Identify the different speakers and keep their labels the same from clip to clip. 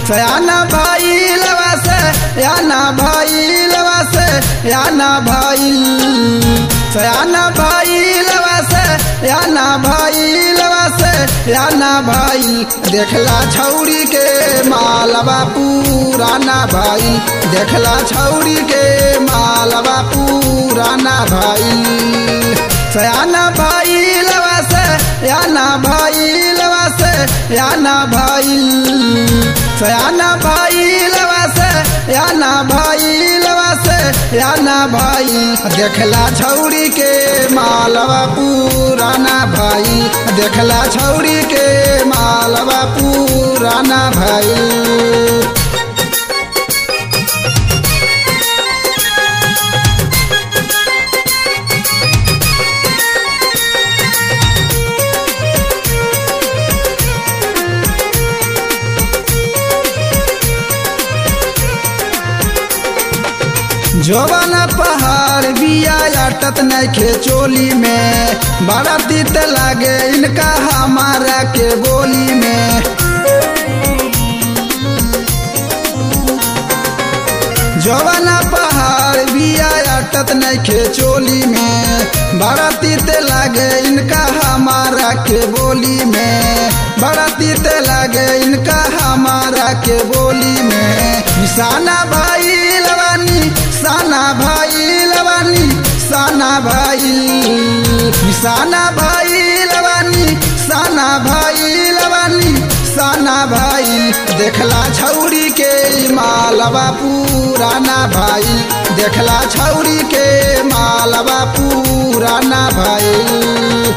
Speaker 1: सयाना भइल से याना भइल से याना भइल सयाना भइल से याना भइल से याना भइल देखला छौरी के मालवा पुराना भइल देखला छौरी के मालवा पुराना भइल सयाना भइल से याना भइल से याना भइल सयाना भइल से याना भइल से याना भइल देखला छौरी के मालवा पुराना भइल देखला छौरी के मालवा पुराना भइल जोवन पहाड़ बिया अटत नखे चोली में बड़ा तीत लागे इनका हमारा के बोली में जोवन पहाड़ बिया अटत नखे चोली में बड़ा तीत लागे इनका हमारा के बोली में बड़ा तीत लागे इनका हमारा के बोली में निशाना भाई लवानी साना भाई लवानी साना भाई निशाना भाई लवानी साना भाई लवानी साना भाई देखला छौरी के मालवा पुराना भाई देखला छौरी के मालवा पुराना भाई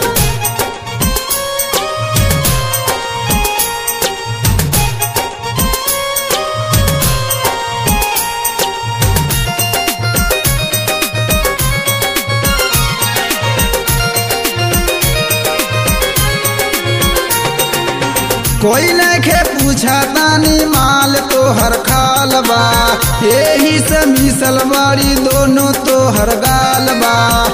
Speaker 1: कोई नखे पूछा तानी माल तो हर खाल बा यही से मिसल बाड़ी दोनों तो हर गाल बा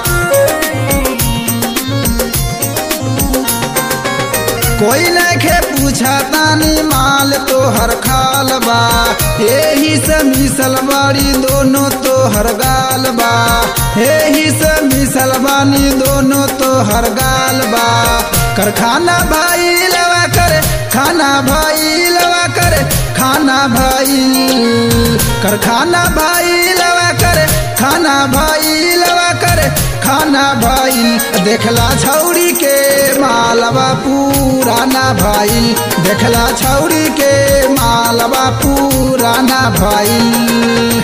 Speaker 1: कोई नखे पूछा तानी माल तो हर खाल बा यही से मिसल बाड़ी दोनों तो हर गाल बा यही से मिसल बानी दोनों तो हर गाल बा करखाना भाई लवा करे खाना भाई लवा करे खाना भाई करखाना भाई लवा करे खाना भाई लवा करे खाना भाई देखला छौरी के मालवा पुराना भाई देखला छौरी के मालवा पुराना भाई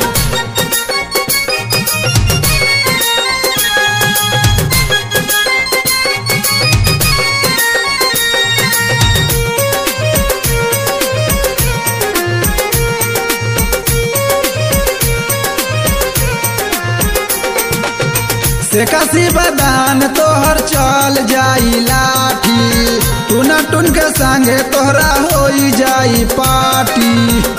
Speaker 1: से कसी बदान तोहर चल जाई लाठी टूना टून के संगे तोहरा हो जाई पार्टी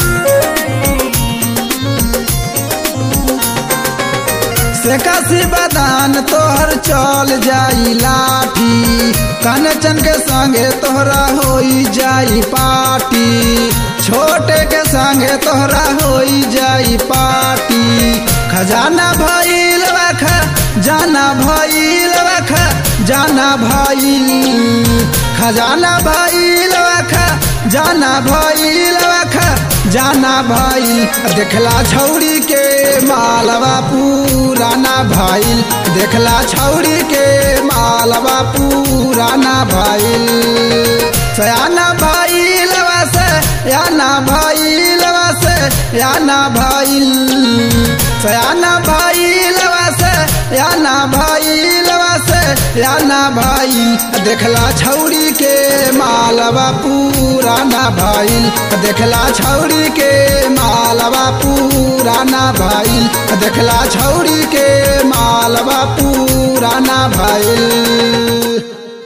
Speaker 1: से कसी बदान तोहर चल जाई लाठी कनचन के संगे तोहरा हो जाई पार्टी छोटे के संगे तोहरा हो जाई पार्टी खजाना भइल खा जाना भइल खा जाना भइल खजाना भइल खा जाना भइल खा जाना भइल देखला छौरी के मालवा पुराना भइल देखला छौरी के मालवा पुराना भइल सयाना भइल से याना भइल से याना भइल सयाना भइल से याना भइल से याना भइल देखला छौरी के मालवा पुराना भइल देखला छौरी के मालवा पुराना भइल देखला छौरी के मालवा पुराना भइल